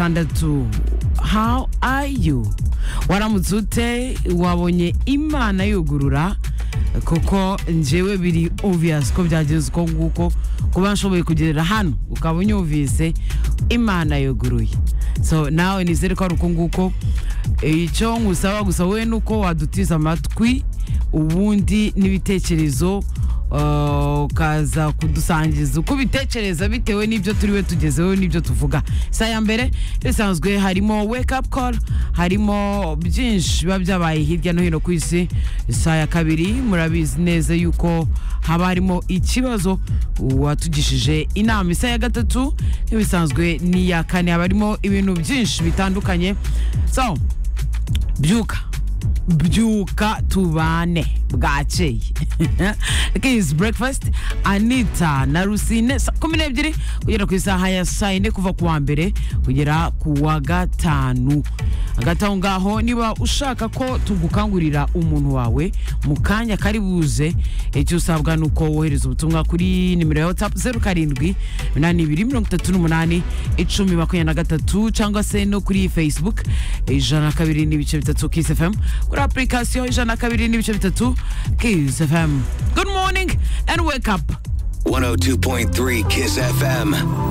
gatandatu how are you waramutse ute wabonye imana yugurura kuko njyewe biri obvious ko byagenze uko nguko kuba nshoboye kugerera hano ukaba unyumvise imana yuguruye so nawe nizere ko ari uko nguko icyo ngusaba gusa we ni uko wadutiza amatwi ubundi n'ibitekerezo uh, ukaza kudusangiza uko ubitekereza bitewe n'ibyo turiwe tugezeho n'ibyo tuvuga sa ya mbere bisanzwe harimo wake up call harimo byinshi biba byabaye hirya no hino ku isi sa ya kabiri murabizi neza yuko haba harimo ikibazo uwatugishije inama isa ya gatatu n'ibisanzwe n'iya kane haba harimo ibintu byinshi bitandukanye so byuka byuka tubane bwakeye kizi breakfast anita na rusine saa kumi n'ebyiri kugera ku isaha ya saa yine kuva ku wa mbere kugera ku wa gatanu hagati aho ngaho niba ushaka ko tugukangurira umuntu wawe mu kanya kari buze icyo usabwa ni uko wohereza ubutumwa kuri nimero ya watsapu zeru karindwi iminani ibiri mirongo itatu n'umunani icumi makumyabiri na gatatu cyangwa se no kuri facebook ijana na kabiri n'ibice bitatu kisi fm kuri apurikasiyo ijana na kabiri n'ibice bitatu kisi fm good morning and wake up 102.3 Kiss FM.